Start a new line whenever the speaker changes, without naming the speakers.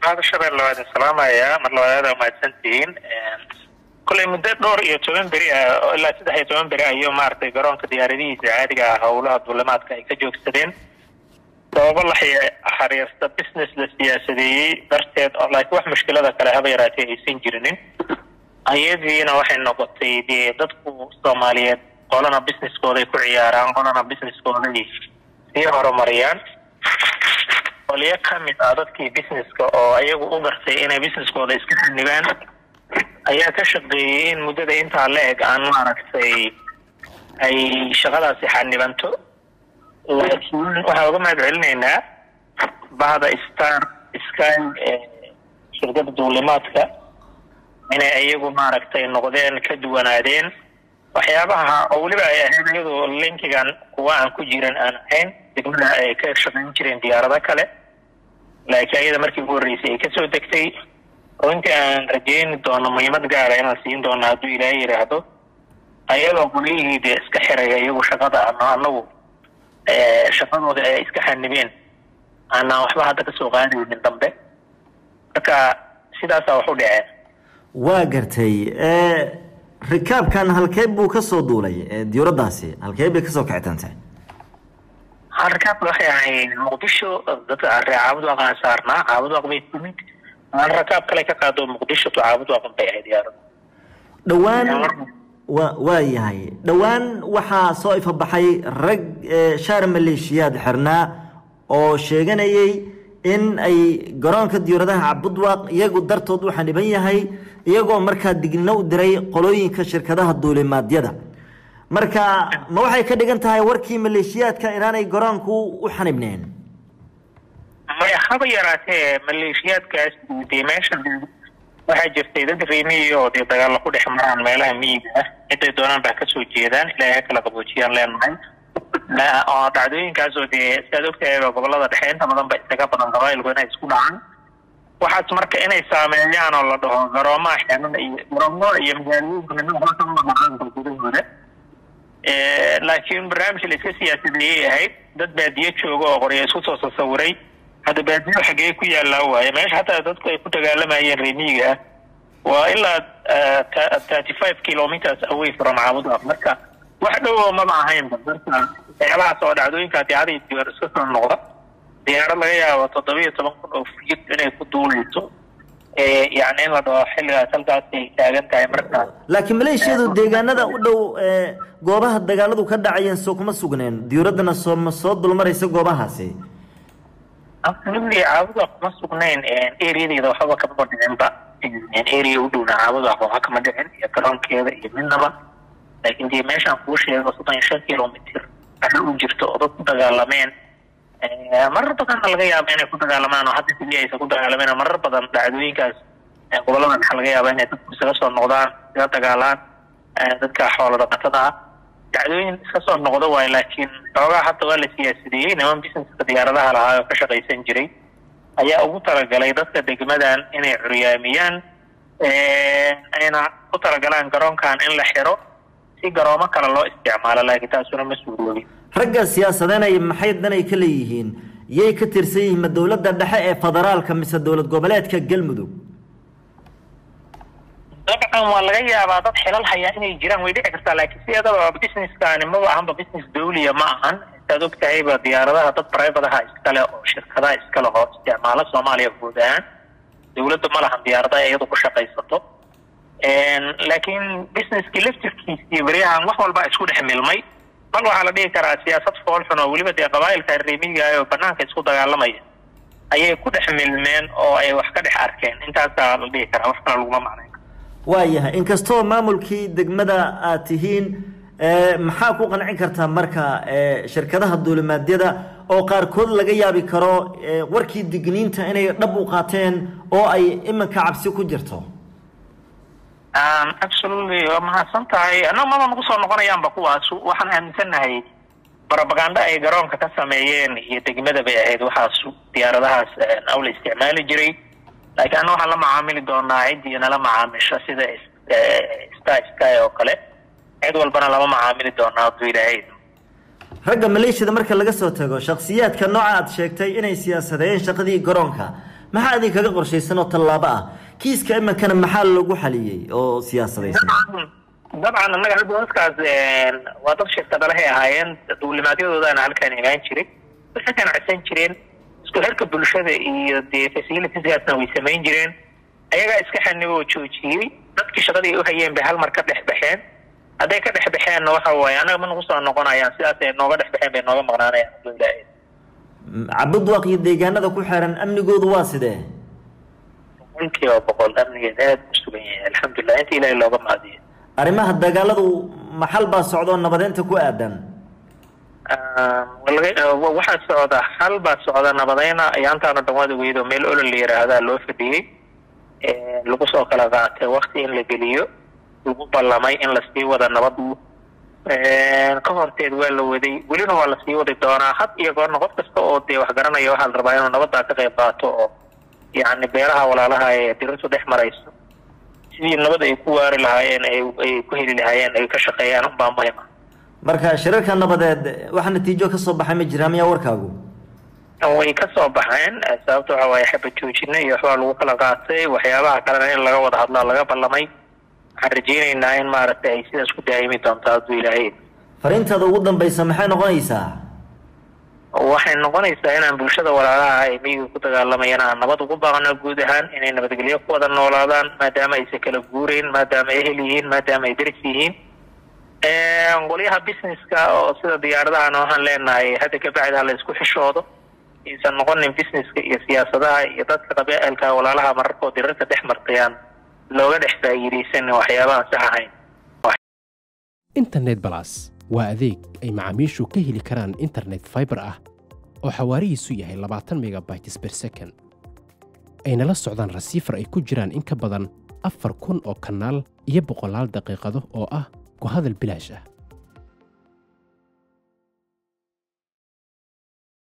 mahad shabeelle waa idin salaamayaa mar labaad waa mahadsantihiin kolley muddo dhowr iyo toban beri ah oo ilaa saddex iyo toban beri ayuu maaragtay garoonka diyaaradihiisa caadiga ah howlaha duulimaadka ay ka joogsadeen sababo la xariirsta business la siyaasadeeyey darteed oo laakiin wax mushkilada kale haba yaraatee aysan jirinin ayadiina waxay noqotay dee dadku soomaaliyeed qolana businesskooday ku ciyaaraan qolana businesskooday sii horumariyaan qolyo ka mid ah dadkii businesska oo ayagu u gartay inay businesskooda iska xanibaan ayaa ka shaqeeyey in muddada intaa la eg aan maaragtay ay shaqadaasi xanibanto laakiin waxaan uga mahad celinaynaa bahda star sky shirkada duulimaadka inay iyagu maaragtay noqdeen ka duwanaadeen waxyaabaha oo weliba ay ahayd iyadoo linkigan kuwa aan ku jiran aan ahayn degmada ay ka shaqayn jireen diyaarado kale laakiin ayada markii ugu horreysay ay kasoo degtay runtii aan rajeyni doono muhiimad gaara inaan siin doono hadduu ilaahay yidhaahdo ayadoo qolyihii dee iska xiraya iyagu shaqada ano anagu shaqadooda ay iska xanibeen aanaan waxba hadda kasoo qaadaynin dambe marka sidaasaa wax u dhaceen
waa gartay rikaabkan halkee buu kasoo duulay diyuuradaasi halkee bay kasoo kicitantay
rikaabka waxay ahayd muqdisho dadka ree caabud waaqaan saarnaa caabud waaq bay timid rakaab kale ka qaado muqdisho to caabud waaqan bay ahayd diyaarada
dhowaan wa waa yahay dhowaan waxaa soo ifabaxay rag shaar maleeshiyaad xirnaa oo sheeganayay in ay garoonka diyaaradaha cabudwaaq iyagu dartood u xaniban yahay iyagoo markaa digno u diray qolooyinka shirkadaha duulimaadyada marka ma waxay ka dhigan tahay warkii maleeshiyaadka inaanay garoonku u xanibneen
maya haba yaraatee maleeshiyaadkaas dee meesha waxaa jirtay dad reemiyi oo dee dagaalla ku dhex maraan meelaha miyiga ah ciday doonaan baa kasoo jeedaan ilaahay ha kala qaboojiyaan leenahay oo dhacdooyinkaas oo dee siaad ogtahayba gobolada dhexe inta badan ba isaga badan qabailku inay isku dhacaan waxaas marka inay saameeyaan oo la dhaho garoomaha xeeran iyo garoomo iyo magaalooyinka midna waxba kama dhaqaanka gudahooda laakiin barnaamij la iska siyaasadeeyay ahayd dad baadiye jooga oo qorya isku soo sasawiray hadda baadiyo xagee ku yaallaa waaye meesha hataa dadku ay ku dagaalamayeen reemiyiga ah waa ilaa thirty five kilometers away from caabudwaaq marka wax dhowo maba ahaynba marka waxyaabahaas oo dhacdooyinka diyaarada diyaar iska soo noqda diyaarad laga yaabo toddoba iyo toban kun oo fiid inay ku duuleyso yani in la dhaho xilligaas halkaas ay taagan tahay markaas
laakiin maleeshiyadu deegaanada u dhow goobaha dagaaladu ka dhacayeen soo kuma sugneen diyuuraddana soo ma soo dulmaraysa goobahaasi
absolutely caabuda kuma sugnayn areadeeda waxbaba kamaba dhicinba area u dhowna caabuda waxba kama dhicin iyo garoonkeeda iyo midnaba laakiin dee meeshaan kuu sheego soddon iyo shan kilomitr waxay u jirto oo dad ku dagaalameen marar badanna laga yaaba inay ku dagaalamaan oo hadda sidii aysan ku dagaalameen marar badan dhacdooyinkaas gobolada maxaa laga yaaba inay dadku isaga soo noqdaan iskaga dagaalaan dadka xoolo dhaqatada ah dacdooyin iska soo noqdo waayo laakiin xoogaa hadda waa la siyaasadeeyey niman businesska diyaaradaha lahaa oo ka shaqaysan jiray ayaa ugu talagalay dadka degmadan inay curyaamiyaan ayna ku talagalaan garoonkan in la xiro si garoomo kale loo isticmaalo laakiin taasuna ma suuroobin
ragga siyaasadeynaya maxay danay ka leeyihiin yay ka tirsan yihiin ma dowladda dhexe ee federaalka mise dowlad goboleedka galmudug
dabcan waa laga yaabaa dad xilal hayaa inay jiraan way dhici kartaa laakiin sideedaba businesskani maba ahanba business dawliya ma ahan saad og tahayba diyaaradaha dad privadaha iskale oo shirkadaha iskale oo isticmaalo soomaaliya guud ahaan dawladda ma lahan diyaarada iyadu ku shaqaysato laakiin businesskii laftirkiisii beryahan wax walba isku dhex milmay bal waxaa la dhihi karaa siyaasad foolxun oo weliba dee qabaa'ilka reemiga oo banaanka isku dagaalamaya ayay ku dhex milmeen oo ay wax ka dhex arkeen intaasaa la dhihi karaa wax kale laguma macnayn
waayahay inkastoo maamulkii degmada aad tihiin maxaa ku qancin kartaa marka shirkadaha duulimaadyada oo qaarkood laga yaabi karo warkii digniinta inay dhab u qaateen oo ay iminka cabsi ku jirto
absolutely waa mahadsan tahay annaga maba nagu soo noqonayaanba kuwaas waxaan aaminsannahay propaganda ay garoonka ka sameeyeen iyo degmada bay ahayd waxaas diyaaradahaas awla isticmaali jiray laakiin anna waxaan la macaamili doonaa ciddii nala macaamisho sida star sky oo kale cid walbana lama macaamili doonaa hadduu ilaahay
ragga maleeshiyada marka laga soo tago shakhsiyaadka nooca aad sheegtay inay siyaasadeeyeen shaqadii garoonka maxaa idinkaga qorshaysan oo tallaabo ah kiiska iminkana maxaa lagu xaliyey oo siyaasadaysan
dabcan annaga halbooskaas waa dad shirkadalahay ahaayeen duulimaadyadoodaana halkaan imaan jiray waxay ganacsan jireen isku xirka bulshada iyo dee facilitiesgaasna way samayn jireen ayagaa iska xanibo oo joojiyey dadkii shaqadii u hayeen bay hal mar ka dhex baxeen hadday ka dhex baxeenna waxa waaye annaga ma nagu soo noqonayaan sidaas ay nooga dhex baxeen bay nooga maqnaanayaan alhamdulilahi
cabudwaaq iyo deegaanada ku xeeran amnigoodu waa sidee
boqolkiiba boqol amnigeed aada u sugan yahay alxamdulilah inta ilaahay looga mahadiyo
arrimaha dagaaladu maxal baa socdoo nabadeynta ku aadan
waxaa socda hal baa socda nabadeyna ayaantaana dhamwaada weydo meel olol la yiraahdaa loo fadhiyey lagu soo kala qaatay wakti in la geliyo lagu ballamay in lasii wada nabad ka horteed waa la waday welina waa lasii wadi doonaa had iyo goorna qof kasta oo dee wax garanaya waxaa la rabaa inuu nabaddaa ka qayb qaato oo yacni beelaha walaalaha ee dirirtu dhex marayso sidii nabad ay ku waari lahaayeen ay ku heli lahaayeen ay ka shaqeeyaan unbaa muhim ah
marka shirarka nabadeed waxa natiijo ka soo baxay ma jiraa miyaa warkaagu
way ka soo baxeen sababta waxa waaye xaba joojina iyo waxbaa lagu kala qaatay waxyaabaha kalena in laga wada hadlaa laga ballamay waxaan rajeynaynaa in maaragtay ay sidaas ku daa'imi doonto hadduu ilaahay
fariintaada ugu dambaysa maxay noqonaysaa
waxay noqonaysaa inaan bulshada walaalaha ay miyiga ku dagaalamayaan aan nabad ugu baaqno guud ahaan inay nabadgelyo ku wada noolaadaan maadaama aysan kala guureyn maadaama ay ehel yihiin maadaama ay deris yihiin qolyaha businesska oo sida diyaaradahan waxaan leenahay hadda kabacdi ha la isku xishoodo aysan noqonin businesska iyo siyaasadaha iyo dadka qabeelka walaalaha mararkoo dirarka dhex martayaan looga dhex faa'iidaysan waxyaabahan sax ahayn
internet balas waa adeeg ay macaamiishu ka heli karaan internet fiber ah oo xawaarihiisu yahay labaatan megabytes per second ayna la socdaan rasiifar ay ku jiraan in ka badan afar kun oo kanaal iyo boqolaal daqiiqado oo ah ku hadal bilaash ah